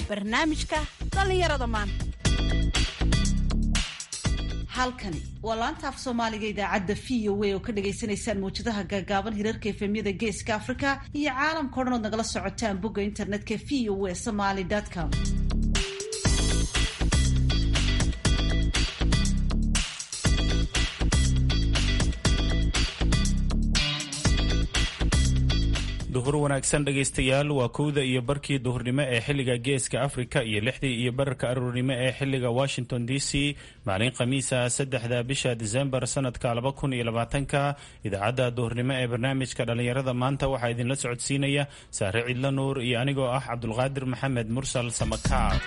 barnaamijka dhallinyarada maanta halkani waa laanta af soomaaliga idaacadda v o a oo ka dhagaysanaysaan mawjadaha gaagaaban hirarka efemyada geeska afrika iyo caalamka o dhan ood nagala socotaan bogga internetka v o a somaly com duhur wanaagsan dhegaystayaal waa kowda iyo barkii duhurnimo ee xilliga geeska afrika iyo lixdii iyo bararka aroornimo ee xilliga washington d c maalin khamiisa saddexda bisha disembar sanadka laba kun iyo labaatanka idaacadda duhurnimo ee barnaamijka dhallinyarada maanta waxaa idinla socodsiinaya saare cidlo nuur iyo anigoo ah cabdulqaadir maxamed mursal samakaab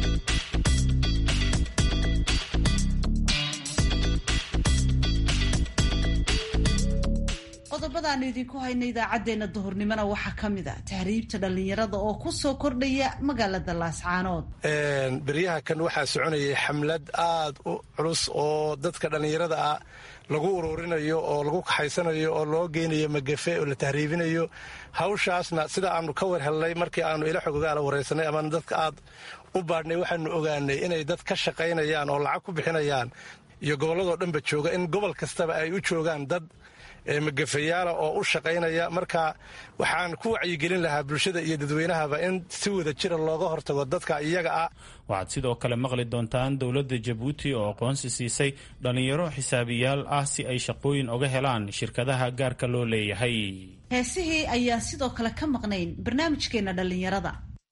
qodobadaanu idinku hayna idaacaddeenna duhurnimona waxaa ka mid a tahriibta dhallinyarada oo ku soo kordhaya magaalada laascaanood beryaha kan waxaa soconayay xamlad aad u culus oo dadka dhallinyarada ah lagu ururinayo oo lagu kaxaysanayo oo loo geynayo magafe oo la tahriibinayo hawshaasna sida aanu ka war helnay markii aanu ila xogogaala waraysanay ama dadka aad u baadhnay waxaanu ogaanay inay dad ka shaqaynayaan oo lacag ku bixinayaan iyo gobolladoo dhanba jooga in gobol kastaba ay u joogaan dad magafayaala oo u shaqaynaya marka waxaan ku wacyigelin lahaa bulshada iyo dadweynahaba in si wada jira looga hortago dadka iyaga ah waxaad sidoo kale maqli doontaan dowladda jabuuti oo aqoonsi siisay dhallinyaro xisaabiyaal ah si ay shaqooyin oga helaan shirkadaha gaarka loo leeyahay heesihii ayaan sidoo kale ka maqnayn barnaamijkeenna dhallinyarada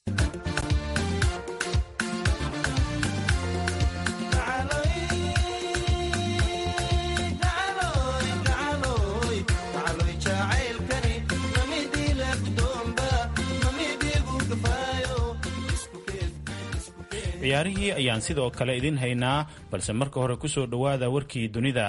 ciyaarihii ayaan sidoo kale idin haynaa balse marka hore ku soo dhowaada warkii dunida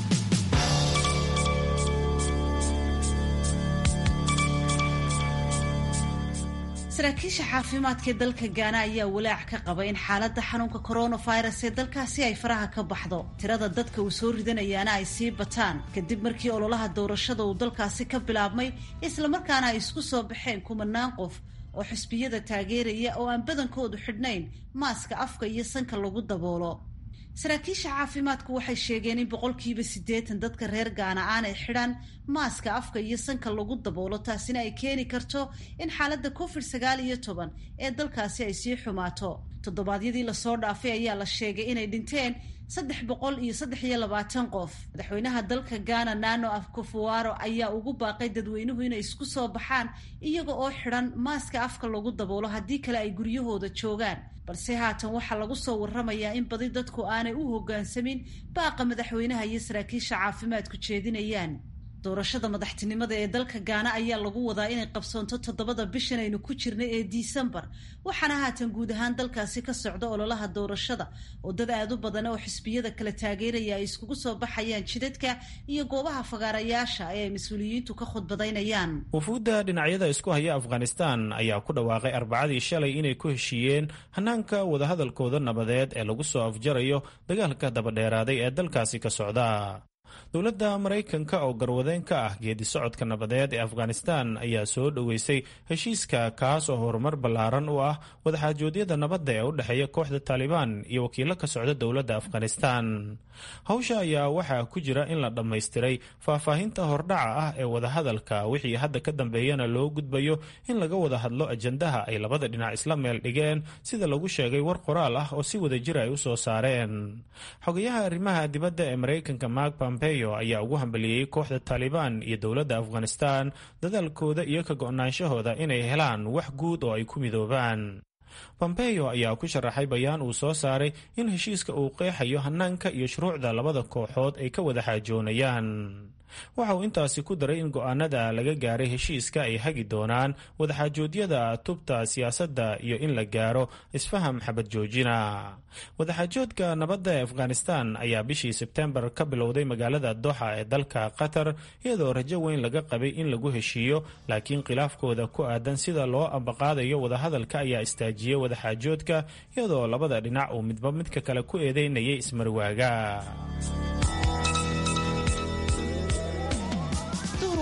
saraakiisha caafimaadka ee dalka gaana ayaa walaac ka qaba in xaaladda xanuunka coronavirus ee dalkaasi ay faraha ka baxdo tirada dadka uu soo ridanayaana ay sii bataan kadib markii ololaha doorashada uu dalkaasi ka bilaabmay islamarkaana ay isku soo baxeen kumanaan qof oo xisbiyada taageeraya oo aan badankoodu xidhnayn maaska afka iyo sanka lagu daboolo saraakiisha caafimaadku waxay sheegeen in boqolkiiba siddeetan dadka reer gaana aanay xidhan maaska afka iyo sanka lagu daboolo taasina ay keeni karto in xaaladda covid sagaal iyo toban ee dalkaasi ay sii xumaato toddobaadyadii lasoo dhaafay ayaa la sheegay inay dhinteen saddex boqol iyo saddex iyo labaatan qof madaxweynaha dalka gaana nano afkofuaro ayaa ugu baaqay dadweynuhu inay isku soo baxaan iyaga oo xidhan maaska afka lagu daboolo haddii kale ay guryahooda joogaan balse haatan waxaa lagu soo warramayaa in badi dadku aanay u hoggaansamin baaqa madaxweynaha iyo saraakiisha caafimaadku jeedinayaan doorashada madaxtinimada ee dalka gaana ayaa lagu wadaa inay qabsoonto toddobada bishan aynu ku jirnay ee disembar waxaana haatan guud ahaan dalkaasi ka socda ololaha doorashada oo dad aad u badan oo xisbiyada kala taageeraya ay iskugu soo baxayaan jidadka iyo goobaha fagaarayaasha ee ay mas-uuliyiintu ka khudbadaynayaan wufuudda dhinacyada isku haya afghanistan ayaa ku dhawaaqay arbacadii shalay inay ku heshiiyeen hanaanka wadahadalkooda nabadeed ee lagu soo afjarayo dagaalka dabadheeraaday ee dalkaasi ka socda dowladda maraykanka oo garwadeen ka ah geedi socodka nabadeed ee afghanistan ayaa soo dhoweysay heshiiska kaas oo horumar ballaaran u ah wadaxaajoodyada nabadda ee u dhexeeya kooxda taalibaan iyo wakiilo ka socda dowladda afghanistan hawsha ayaa waxaa ku jira in la dhammaystiray faahfaahinta hordhaca ah ee wadahadalka wixii hadda ka dambeeyana loo gudbayo in laga wada hadlo ajandaha ay labada dhinac isla meel dhigeen sida lagu sheegay war qoraal ah oo si wada jir ay u soo saareen xogayaha arrimaha dibadda ee maraykanka mark pompeo ayaa ugu hambaliyey kooxda taalibaan iyo dowladda afghanistan dadaalkooda iyo ka go-naanshahooda inay helaan wax guud oo ay ku midoobaan pompeo ayaa ku sharaxay bayaan uu soo saaray in heshiiska uu qeexayo hanaanka iyo shuruucda labada kooxood ay ka wada xaajoonayaan waxa uu intaasi ku daray in go-aanada laga gaaray heshiiska ay hagi doonaan wadaxaajoodyada tubta siyaasadda iyo in la gaaro isfaham xabad joojina wadaxaajoodka nabadda ee afghanistan ayaa bishii sebtembar ka bilowday magaalada doxa ee dalka qatar iyadoo rajo weyn laga qabay in lagu heshiiyo laakiin khilaafkooda ku aadan sida loo ambaqaadayo wadahadalka ayaa istaajiyey wadaxaajoodka iyadoo labada dhinac uu midba midka kale ku eedeynayay ismarwaaga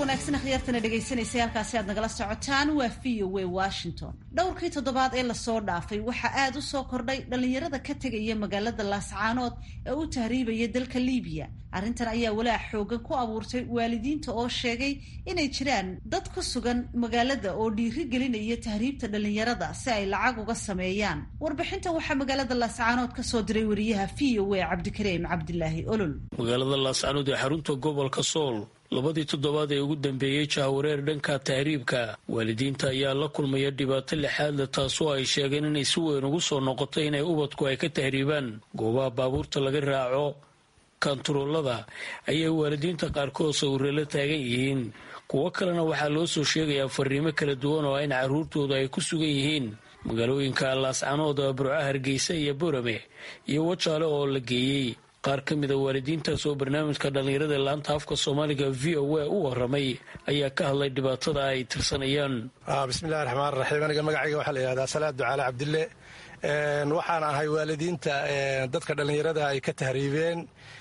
wanaagsan akhyaartana dhegaysanaysa halkaasi aad nagala socotaan waa v o a washington dhowrkii toddobaad ee lasoo dhaafay waxaa aada u soo kordhay dhallinyarada ka tegaya magaalada laascaanood ee u tahriibaya dalka liibiya arrintan ayaa walaac xoogan ku abuurtay waalidiinta oo sheegay inay jiraan dad ku sugan magaalada oo dhiiri gelinaya tahriibta dhallinyarada si ay lacag uga sameeyaan warbixintan waxaa magaalada laascaanood ka soo diray wariyaha v o a cabdikariim cabdilaahi olol magaalada laascaanood ee xarunta gobolka sool labadii toddobaad ee ugu dambeeyey jahawareer dhanka tahriibka waalidiinta ayaa la kulmaya dhibaato lixaadle taasoo ay sheegeen inay si weyn ugu soo noqotay inay ubadku ay ka tahriibaan goobaha baabuurta laga raaco kantaroolada ayay waalidiinta qaarkood sawirre la taagan yihiin kuwo kalena waxaa loo soo sheegayaa fariimo kala duwan oo in carruurtooda ay ku sugan yihiin magaalooyinka laascanood burca hargeysa iyo borame iyo wajaale oo la geeyey qaar ka mida waalidiintaas oo barnaamijka dhallinyarada laanta afka soomaaliga v o a u waramay ayaa ka hadlay dhibaatada ay tirsanayaan bismillahi raxmaan raxiim aniga magacayga waxaa la yihahdaa salaad ducaale cabdille waxaan ahay waalidiinta dadka dhallinyarada ay ka tahriibeen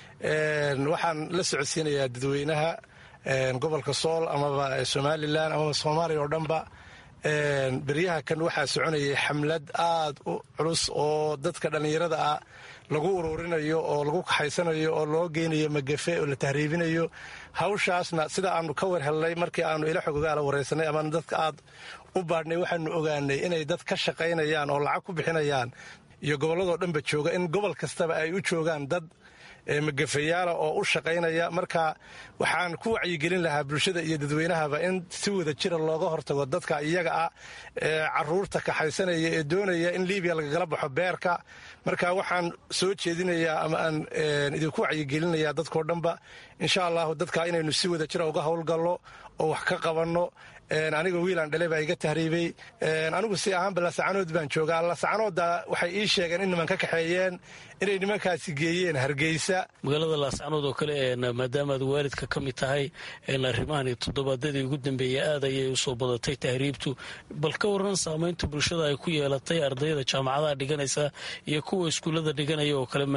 waxaan la socodsiinayaa dadweynaha gobolka sool amaba somalilan amaba soomaaliya oo dhanba beryaha kan waxaa soconayay xamlad aad u culus oo dadka dhallinyarada ah lagu ururinayo oo lagu kaxaysanayo oo loo geynayo magafe oo la tahriibinayo hawshaasna sida aanu ka war helnay markii aanu ila xogogaala waraysanay ama dadka aad u baadhnay waxaanu ogaanay inay dad ka shaqaynayaan oo lacag ku bixinayaan iyo gobolladoo dhanba jooga in gobol kastaba ay u joogaan dad magafayaala oo u shaqaynaya marka waxaan ku wacyigelin lahaa bulshada iyo dadweynahaba in si wada jira looga hortago dadka iyaga ah ee caruurta kaxaysanaya ee doonaya in libiya lagagala baxo beerka marka waxaan soo jeedinayaa ama aan idinku wacyigelinayaa dadkao dhanba insha allahu dadka inaynu si wada jira uga howlgalno oo wax ka qabanno aniga wiilaan dhale baa iga tahriibay anigu si ahaanba lasacanood baan joogaa lasacanoodda waxay ii sheegeen in niman ka kaxeeyeen inay nimankaasi geeyeen hargeysa magaalada laascanood oo kale maadaamaad waalidka ka mid tahay arrimahan toddobaadadii ugu dambeeyey aad ayay usoo badatay tahriibtu bal ka waran saamaynta bulshada ay ku yeelatay ardayda jaamacadaha dhiganaysa iyo kuwa iskuullada dhiganaya oo kale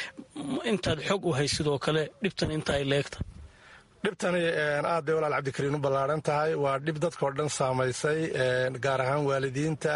intaad xog u haysid oo kale dhibtan inta ay leegta dhibtani aad bay walaal cabdikariin u ballaaran tahay waa dhib dadkao dhan saamaysay gaar ahaan waalidiinta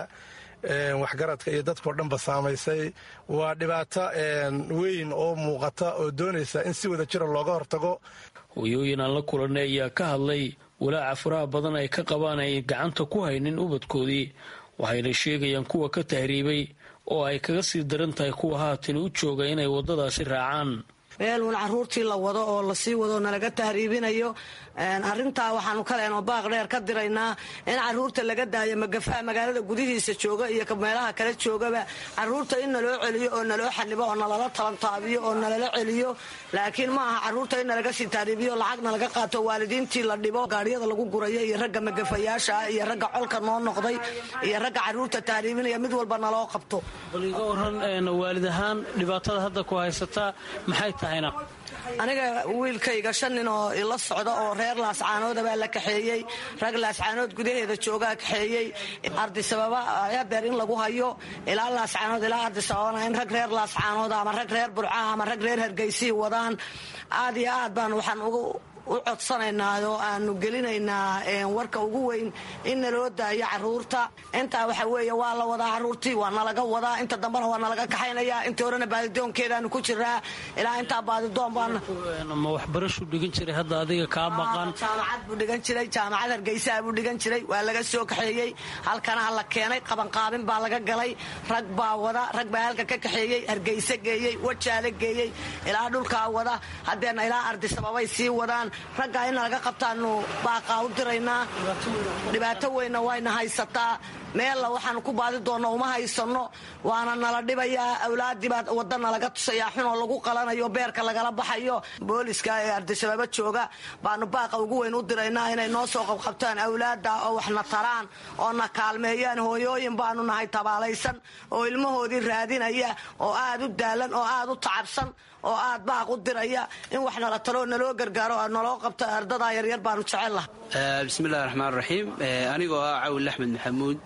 waxgaradka iyo dadkao dhanba saamaysay waa dhibaato weyn oo muuqata oo doonaysa in si wada jira looga hortago hoyooyin aan la kulanay ayaa ka hadlay walaaca faraha badan ay ka qabaan ay gacanta ku haynin ubadkoodii waxayna sheegayaan kuwa ka tahriibay oo ay kaga sii daran tahay kuwa haatan u jooga inay waddadaasi raacaan meeluun caruurtii la wado oo lasii wado nalaga tahriibinayo arintaa waxaanu kaleenoo baaq dheer ka diraynaa in caruurta laga daayo magafaha magaalada gudihiisa jooga iyo meelaha kale joogaba caruurta in naloo celiyo oo naloo xanibo oo nalala talantaabiyo oo nalala celiyo laakiin ma aha caruurta in nalaga sii tahriibiyo lacagna laga qaato waalidiintii la dhibo gaadhiyada lagu gurayo iyo ragga magafayaasha ah iyo ragga colka noo noqday iyo ragga caruurta tahriibinaya mid walba naloo qabto bal iga waran waalid ahaan dhibaatada hadda ku haysataa maxay tahayna aniga wiilkayga shan nin oo ila socda oo reer laascaanooda baa la kaxeeyey rag laascaanood gudaheeda joogaa kaxeeyey ardisababa hadeer in lagu hayo ilaa laascaanood ilaa ardisababana in rag reer laascaanood ama rag reer burca ama rag reer hargeysii wadaan aad iyo aad baan waxaan ugu u codsanaynaa oo aanu gelinaynaa warka ugu weyn in naloo daayo caruurta intaa waxa weeye waa la wadaa caruurtii waa nalaga wadaa inta dambena waa nalaga kaxaynaya intii horena baadidoonkeedaanu ku jiraa ilaa intaa baadidoon baan ma waxbarashuu dhigan jiray hadda adiga kaa maqan jaamacad buu dhigan jiray jaamacad hargeysaa buu dhigan jiray waa laga soo kaxeeyey halkana la keenay qabanqaabin baa laga galay rag baa wada rag baa halka ka kaxeeyey hargeyse geeyey wajaale geeyey ilaa dhulkaa wada hadeerna ilaa ardisababay sii wadaan raggaa in laga qabtaanu baaqaa u diraynaa dhibaato weynna wayna haysataa meella waxaanu ku baadi doonno uma haysanno waana nala dhibayaa awlaadii baa wadda nalaga tusayaa xunoo lagu qalanayo beerka lagala baxayo booliska ee ardishabaabo jooga baanu baaqa ugu weyn u diraynaa inay noo soo qabqabtaan awlaada oo waxna taraan oo na kaalmeeyaan hooyooyin baanu nahay tabaalaysan oo ilmahoodii raadinaya oo aad u daalan oo aad u tacabsan oo aad baaq u diraya in wax nala taloo naloo gargaaro naloo qabto ardadaa yaryar baanu jecellaha bismillahi raxmaan raxiim anigoo ah cawil axmed maxamuud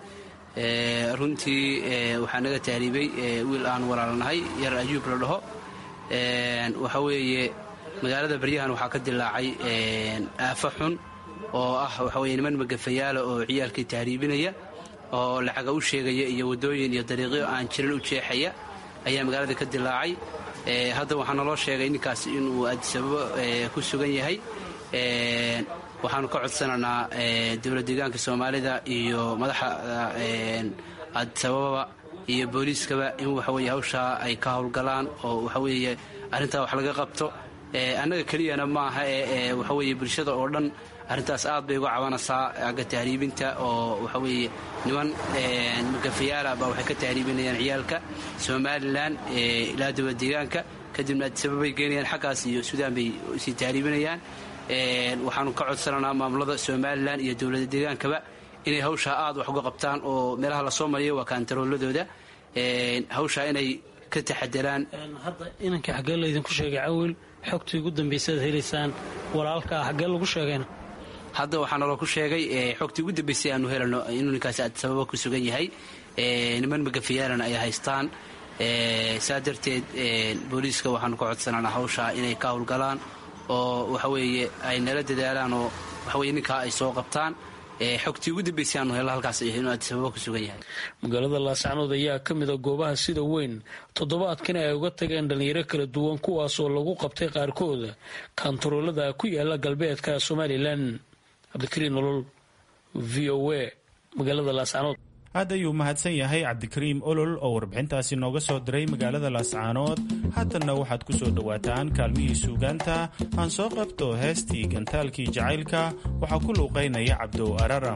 runtii waxaa naga tahriibay wiil aan walaalnahay yar ajuub la dhaho waxa weeye magaalada baryahan waxaa ka dilaacay aafo xun oo ah waxaweye niman magafayaala oo ciyaalkii tahriibinaya oo lacaga u sheegaya iyo waddooyin iyo dariiqyo aan jirin u jeexaya ayaa magaalada ka dilaacay hadda waxaa naloo sheegay ninkaas inuu addisababo ku sugan yahay waxaanu ka codsanaynaa dowlad deegaanka soomaalida iyo madaxda addisabababa iyo booliiskaba in waxaweye hawshaa ay ka howlgalaan oo waxaweeye arrintaa wax laga qabto annaga keliyana maaha ee waxaweye bulshada oo dhan arrintaas aad bay uga cabanaysaa agga tahriibinta oo waxaweeye niman magafayaala baa waxay ka tahriibinayaan ciyaalka somalilan ilaa dowlad deegaanka kadibna addisababay geynayaan xaggaas iyo suudaan bay sii tahriibinayaan waxaanu ka codsanaynaa maamulada somalilan iyo dowlada deegaankaba inay hawshaa aad wax uga qabtaan oo meelaha lasoo mariyo waa kaantarooladooda hawshaa inay ka taxadaraan hadda inanka xaggee laydinku sheegay cawil xogtii ugu dambaysaad helaysaan walaalkaa xaggee lagu sheegayna hadda waxaa naloo ku sheegay xogtii ugu dambaysay aanu helano inuu ninkaasi addisababa ku sugan yahay niman magafayaalana ay haystaan saa darteed booliiska waxaanu ka codsanaynaa hawshaa inay ka howlgalaan oo waxaweeye ay nala dadaalaan oo waxaweye ninkaa ay soo qabtaan xogtii ugu dambaysay aanu helno halkaas inuu addisababa ku sugan yahay magaalada laascanood ayaa ka mid a goobaha sida weyn toddobaadkan ay uga tageen dhallinyaro kala duwan kuwaasoo lagu qabtay qaarkooda kantaroolada ku yaala galbeedka somalilan cabdikariin nolol v o a magaalada laascanood aad ayuu mahadsan yahay cabdikariim olol oo warbixintaasi nooga soo diray magaalada laascaanood haatanna waxaad ku soo dhowaataan kaalmihii suugaanta aan soo qabto heestii gantaalkii jacaylka waxaa ku luuqaynaya cabdow araram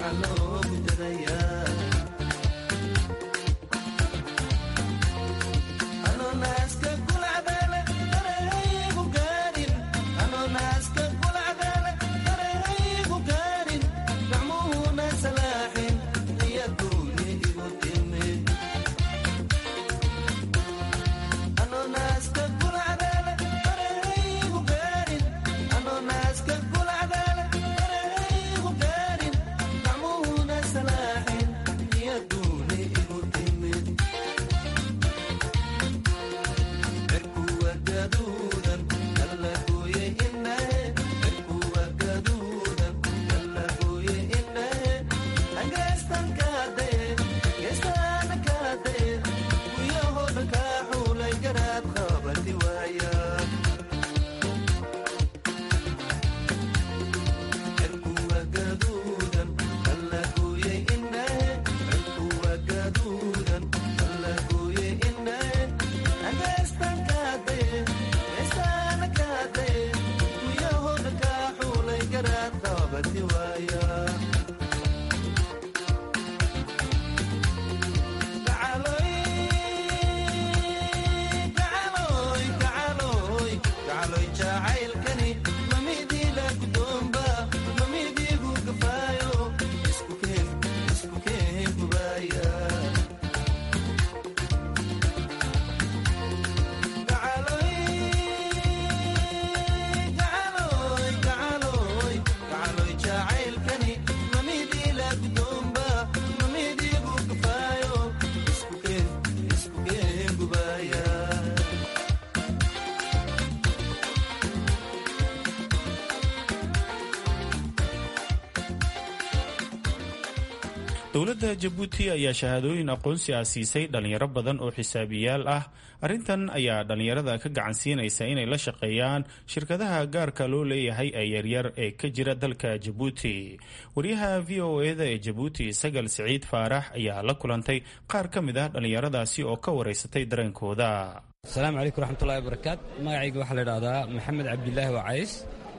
dowladda jabuuti ayaa shahaadooyin aqoonsi ah siisay dhalinyaro badan oo xisaabiyaal ah arrintan ayaa dhalinyarada ka gacan siinaysa inay la shaqeeyaan shirkadaha gaarka loo leeyahay ee yaryar ee ka jira dalka jabuuti wariyaha v o eda ee jabuuti sagal siciid faarax ayaa la kulantay qaar ka mid ah dhalinyaradaasi oo ka wareysatay dareenkooda asalaamu calaykum raxmatullahi wabarakaat magacayga waxaa la idhahdaa maxamed cabdilaahi wacays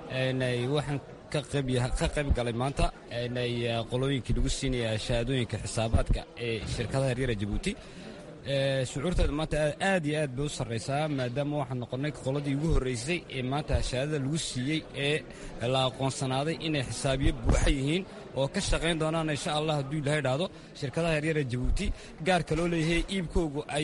waxaan ka qayb galay maanta qolooyinkii lagu siinaya shahaadooyinka xisaabaadka ee shirkadaha yaryara jabuuti shucuurteeda maanta aad iyo aad bay u sarraysaa maadaama waxaan noqonnay qoladii ugu horraysay ee maanta shahaadada lagu siiyey ee la aqoonsanaaday inay xisaabiyo buuxa yihiin oo ka shaqayn doonaan insha allah hadduu ilahay idhaahdo shirkadaha yaryara jabuuti gaarka loo leeyahay iibkoogu ay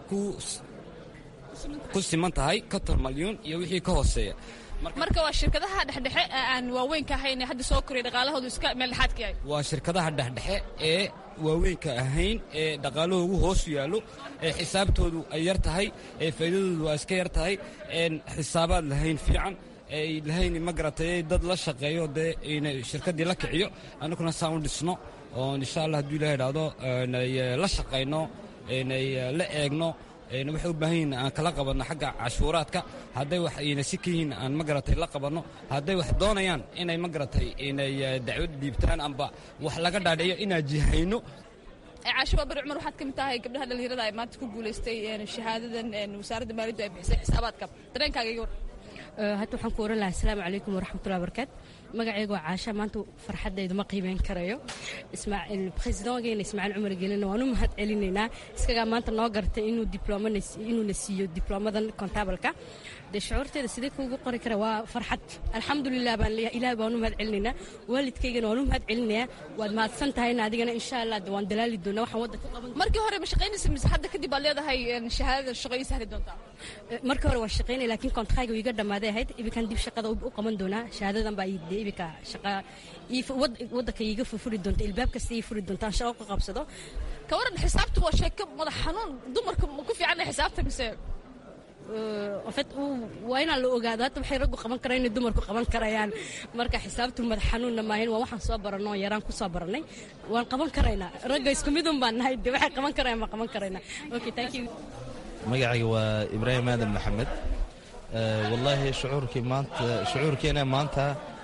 ku siman tahay konton malyuun iyo wixii ka hooseeya marka waa shirkadaha dhexdhexe aan waaweynka ahayn hadda soo koraya dhaqaalahoodu iska meel dhexaadka yahay waa shirkadaha dhexdhexe ee waaweynka ahayn ee dhaqaalahoogu hoosu yaallo ee xisaabtoodu ay yar tahay ee faa'iidadoodu waa iska yar tahay een xisaabaad lahayn fiican ay lahayn ma garatay dad la shaqeeyo dee ina shirkaddii la kiciyo annaguna saan u dhisno oo insha allah hadduu ilaha idhaahdo la shaqayno inay la eegno waxay u baahan yihin aan kala qabanno xagga cashuuraadka hadday wax ayna si ka yihiin aan ma garatay la qabanno hadday wax doonayaan inay ma garatay inay dacwad dhiibtaan amba wax laga dhaadhiciyo inaan jihayno caashiba bari cumar waxaad ka mid tahay gabdhaha dhallinyarada ay maanta ku guulaystay shahaadadan wasaaradda maaliyaddu ay bixisay xisaabaadka dareenkaaga iga war hadda waxaan ku oran lahaa asalaamu calaykum waraxmatullahi wabarakaat magacaygu waa caasha maanta farxaddaydu ma qiimeyn karayo presidentgeena ismaaciil cumar gelina waan u mahad celinaynaa iskagaa maanta noo gartay inuu inuuna siiyo diblomadan kontabalka dee shucuurteeda sidee kuugu qori kara waa farxad alxamdulilah baan leeyahay ilaah baan u mahad celinaynaa waalidkaygana waan u mahad celinayaa waad mahadsan tahayna adigana insha allah waan dalaali doonaa waxaan wadda ka qaban markii hore ma shaqaynaysa mise hadda kadib baad leedahay shahaadada shaqo ii sahli doontaa markii hore waa shaqaynaya laakiin kontraaga iga dhammaaday ahayd ibinkan dib shaqada u qaban doonaa shahaadadan baa dee ibinka shaqa waddanka iiga furi doonta ilbaab kasta ii furi doonta aan shaqo ka qabsado ka waran xisaabtu waa sheeko madax xanuun dumarka ma ku fiican xisaabta mise ofet waa inaan la ogaado hadda waxay raggu qaban karaan inay dumarku qaban karayaan marka xisaabtu madax xanuunna maahin waa waxaan soo baranoo yaraan ku soo barannay waan qaban karaynaa ragga isku midun baan nahay de waxay qaban karayaan baan qaban karaynaa okay thank you magacayga waa ibraahim aadan maxamed wallaahi shucuurkii maanta shucuurkeena maanta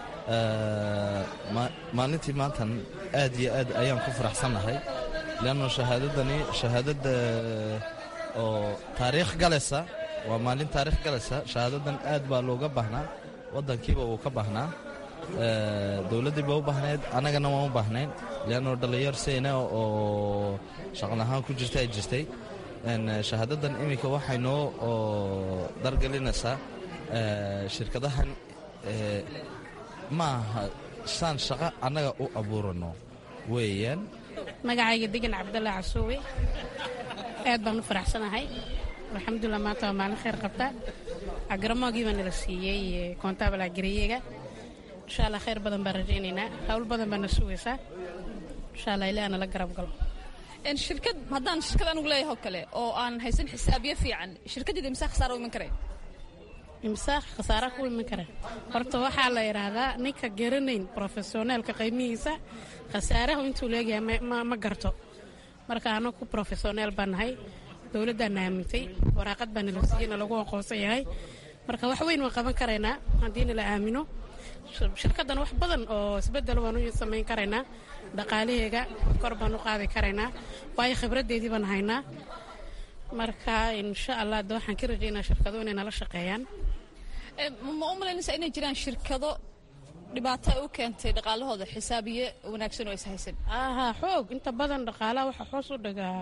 maalintii maantan aad iyo aad ayaan ku faraxsannahay leanno shahaadadani shahaadadda oo taariikh galaysa waa maalin taariikh galaysa shahaadadan aad baa looga baahnaa waddankiiba uu ka baahnaa dowladdii ba u baahnayd annagana waan u baahnayn leanno dhallinyar seyna oo shaqalahaan ku jirta ay jirtay shahaadadan iminka waxay noo dargelinaysaa shirkadahan ma aha saan shaqo annaga u abuurano weeyaan magacayga degan cabdalla casuuwe aad baan u faraxsanahay alxamdulilah maanta waa maalin khayr qabta agaramoogii baa nala siiyey koontaabal agariyeega insha allah khayr badan baan rajaynaynaa hawl badan baa na sugaysaa insha allah ilaa nala garab galo shirkad haddaan shirkad anugu leeyahay oo kale oo aan haysan xisaabiyo fiican shirkaddeeda imsaa khasaara u iman kareen imsaa khasaara ku iman kara horta waxaa la yidhaahdaa ninka garanayn brofesioneelka qiimihiisa khasaarahu intuu leegyahay ma garto marka anagu ku brofesioneel baan nahay dowladdaana aamintay waraaqad baa nala siiyey na lagu aqoonsan yahay marka wax weyn waan qaban karaynaa haddii nala aamino shirkaddan wax badan oo isbedel waan u samayn karaynaa dhaqaalaheega kor baan u qaadi karaynaa waayo khibraddeedii baan haynaa marka insha allah de waxaan ka rajaynaa shirkado inay nala shaqeeyaan ma u malaynaysaa inay jiraan shirkado dhibaato ay u keentay dhaqaalahooda xisaabiye wanaagsan oo is haysan aha xoog inta badan dhaqaalaha waxaa hoos u dhigaa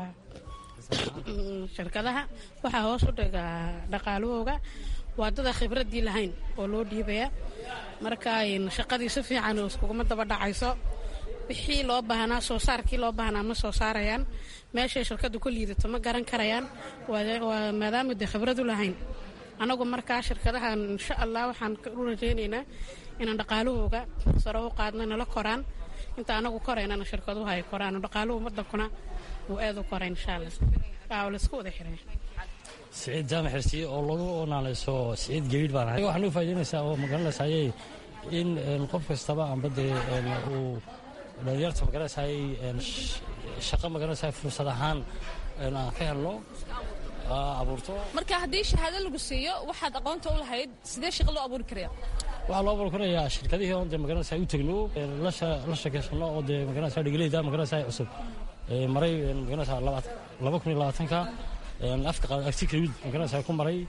shirkadaha waxaa hoos u dhigaa dhaqaalahooga waa dada khibraddii lahayn oo loo dhiibaya marka shaqadii si fiican iskuguma daba dhacayso wixii loo baahnaa soo saarkii loo baahnaa ma soo saarayaan meeshay shirkaddu ku liidato ma garan karayaan waa maadaama dee khibradu lahayn anagu markaa shirkadahan insha allah waxaan u rajaynaynaa inaan dhaqaalahooga sare u qaadno nala koraan inta anagu koraynana shirkaduhu ay koraan dhaqaaluhu wadankuna uu aad u koray insha allah waa laisku wada xiray siciid jaamac xirsiye oo lagu onaaleyso siciid geydh baan ahay waxaan u faa'idaynaysaa oo magaranaysaayey in qof kastaba amba dee uu dhalinyarta magaranaysaayey shaqo magaranaysaay fursad ahaan aan ka helno abuurto marka haddii shahaado lagu siiyo waxaad aqoonta u lahayd sidee shaqo loo abuuri karaya waxaa loo abuuri karayaa shirkadihii oon dee magaranaysaa u tegno la sheekaysano oo dee magaranaysaa dhigaleyda magaranaysaa cusub maray magaranaysaa laba kun iyo labaatanka afka agtikawid magaranaysaa ku maray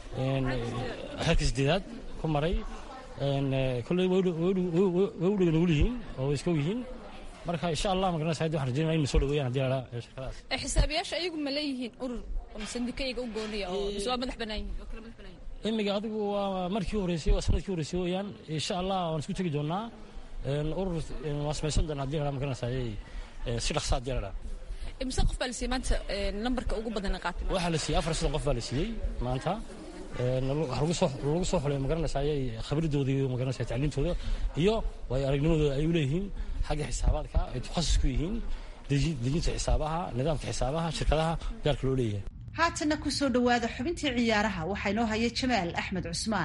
xerka sideedaad ku maray kolley way u dhega nugul yihiin oo way iska og yihiin marka insha allah magaranaysaa haddi waxaan rajaynaya in soo dhaweeyaan haddii la shirkadaas xisaabiyaasha ayagu ma leeyihiin urur oo sandika iyaga u gooniya oo mise waa madax bannaan yihiin oo kala madax bannaan yihiin imiga adigu waa markii horeysay waa sanadkii horeysay weeyaan insha allah waan isku tegi doonaa urur waan samaysan doonaa haddii la magaranaysaa si dhaqsa haddii la imise qof baa la siiyey maanta nambarka ugu badan qaatay waxaa la siiyey afar soddon qof baa la siiyey maanta lagu soo xulay magaranaysaa khabradoodii magaranaysaa tacliintooda iyo waayo aragnimadooda ay u leeyihiin xagga xisaabaadka ay takhasus ku yihiin dejinta xisaabaha nidaamka xisaabaha shirkadaha gaarka loo leeyahay haatanna ku soo dhowaada xubintii ciyaaraha waxaa inoo haya jamaal axmed cusmaan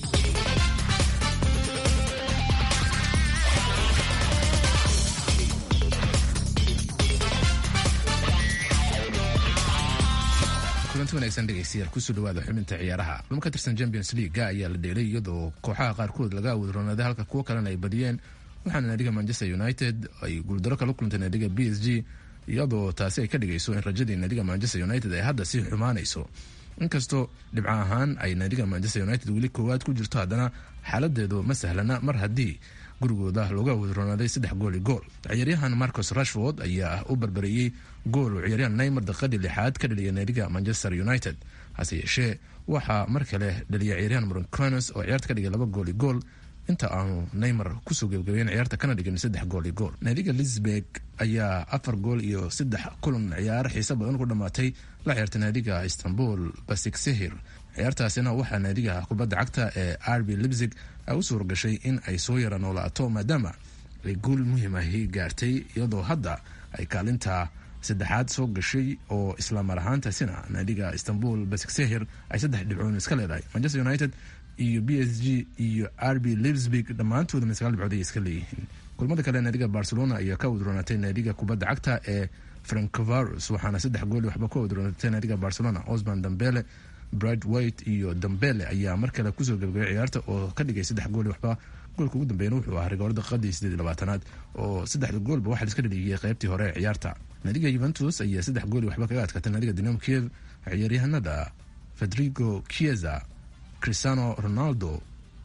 kulanti wanagsan dhegeystayaal kusoo dhawaada xubinta ciyaaraha kulmo ka tirsan champions leaga ayaa la dheelay iyadoo kooxaha qaarkood laga awoodroonaaday halka kuwo kalena ay badiyeen waxaana naadiga manchester united ay guuldaro kala kulantay naadiga b s g iyadoo taasi ay ka dhigayso in rajadii naadiga manchester united ay hadda sii xumaanayso inkastoo dhibco ahaan ay naadiga manchester united weli koowaad ku jirto haddana xaaladeedu ma sahlana mar haddii gurigooda looga awoodroonaaday saddex gool i gool ciyaaryahan marcos rashford ayaa u barbareeyey gool uu ciyaaryahan neymer daqiiqadii lixaad ka dhaliyay naadiga manchester united hase yeeshee waxaa mar kale dhaliyay ciyaaryahan moroncones oo ciyaarta ka dhigay laba gool i gool inta aanu neymer kusoo gebagabeyn ciyaarta kana dhigin saddex gool i gool naadiga lisburg ayaa afar gool iyo saddex kulan ciyaaro xiise badan ku dhammaatay la ciyaartay naadiga istanbul basiksehir ciyaartaasina waxaa naadiga kubadda cagta ee arbi libzig ay u suura gashay in ay soo yara noolaato maadaama ay guul muhiim ahi gaartay iyadoo hadda ay kaalinta saddexaad soo gashay oo isla mar ahaantaasina naadiga istanbul basiksehir ay saddex dhibcoon iska leedahay manchester united iyo b s g iyo rb livsburg dhammaantoodana sagaal dhibcood ay iska leeyihiin kulmada kale naadiga barcelona ayaa ka wadroonatay naadiga kubadda cagta ee francovarus waxaana saddex gooli waxba ka wadroonatay naadiga barcelona osman dambele brad white iyo dambele ayaa mar kale kusoo gebagabay ciyaarta oo ka dhigay saddex gooli waxba goolka ugu dambeeyana wuxuu ahaa rigoorada qadii sideed labaatanaad oo saddexda goolba waxaa liska dhaliyay qaybtii hore ee ciyaarta naadiga yuventus ayaa saddex gooli waxba kaga adkaatay naadiga dinamo kiev ciyaaryahanada federigo chieza cristiano ronaldo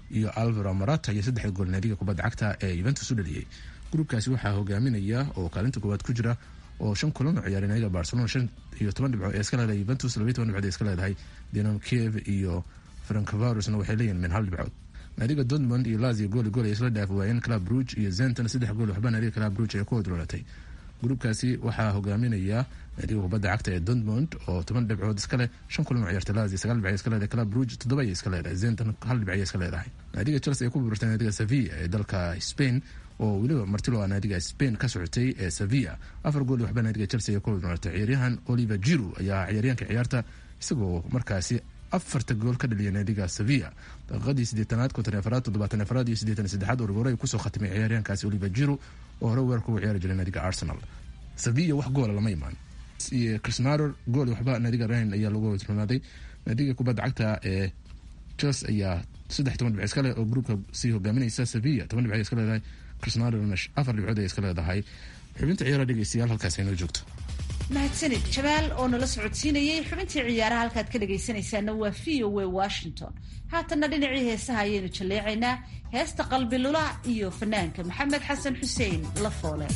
iyo alvaro marata iyo saddexda gool naadiga kubadda cagta ee yuventus u dhaliyey gruubkaasi waxaa hogaaminaya oo kaalinta koowaad ku jira oo shan kulan oo ciyaaray naadiga barcelona shan iyo toban dhibcood ee iska leedahay yuventus labiyo toban dhibcood ee iska leedahay dinamo kiev iyo francovarusna waxay leeyihin min hal dhibcood naadiga dortmund iyo lazio gooli gool ay isla dhaafi waayeen club bruge iyo zenton saddex gool waxba naadiga club bruge ay ku hodloolatay gruubkaasi waxaa hogaaminaya naadiga kubadda cagta ee dortmund oo toban dhibcood iska leh shan kulan oo ciyaartay lazio sagaal dhibc iska leedahay club bruge toddoba ayay iska leedahay zenton hal dhibc ayay iska leedahay naadiga chelsea ay ku buurtay naadiga sevilla ee dalka spain oo weliba martilo a naadiga spain ka socotay ee sevilla afar gool waxba naadiga chelsea ay ku hodloolatay ciyaaryahan oliver giru ayaa ciyaaryahanka ciyaarta isagoo markaasi afarta gool ka dhaliya naadiga sevilla daqiiqadii sideetanaad konton afaraad toddobaatan afaraad iyo siddeetan saddexaad orgoore kusoo khatimay ciyaaryahankaasi oliver giru oo hore weerarka ugu ciyaari jiray naadiga arsenal sevilla wax goola lama imaan crisnador gool waxba naadiga rain ayaa lagu hodlonaaday naadiga kubadda cagta ee chels ayaa saddex toban dhibc iska leh oo gruubka sii hogaaminaysa sevilla toban dhibc iska leedahay crisnadorna afar dhibcood ay iska leedahay xubinta ciyaaraha dhegeystayaal halkaas inoo joogto mahadsanid jabaal oo nala socodsiinayay xubintii ciyaaraha halkaad ka dhagaysanaysaana waa v o a washington haatanna dhinacii heesaha ayaynu jalleecaynaa heesta qalbi lula iyo fanaanka maxamed xasan xuseen la foole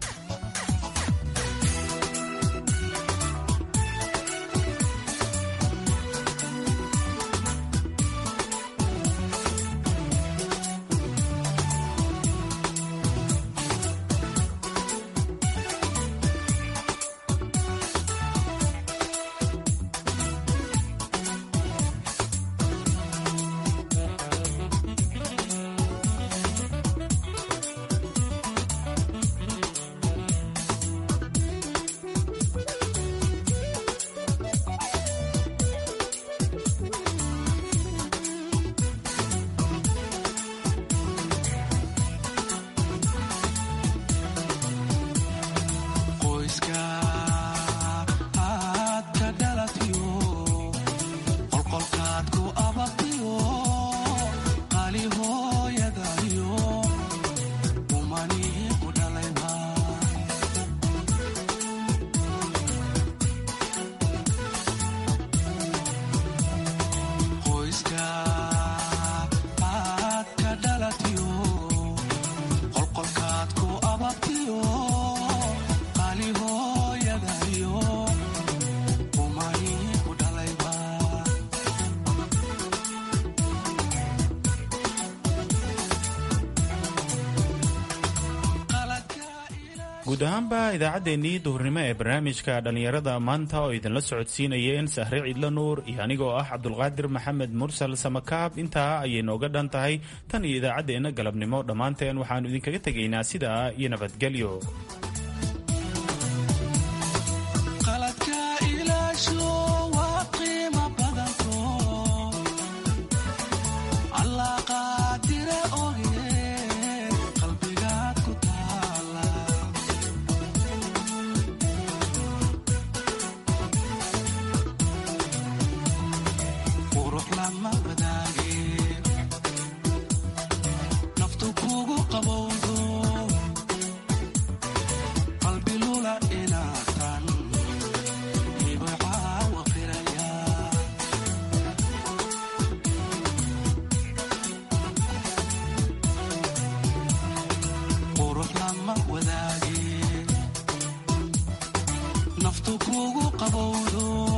guud ahaanba idaacaddeenii duhurnimo ee barnaamijka dhallinyarada maanta oo idinla socodsiinayeen sahre ciidla nuur iyo anigoo ah cabdulqaadir maxamed mursal samakaab intaa ayay nooga dhan tahay tan iyo idaacaddeenna galabnimo dhammaanteen waxaannu idinkaga tegaynaa sidaa iyo nabadgelyo naftu kugu qabowdo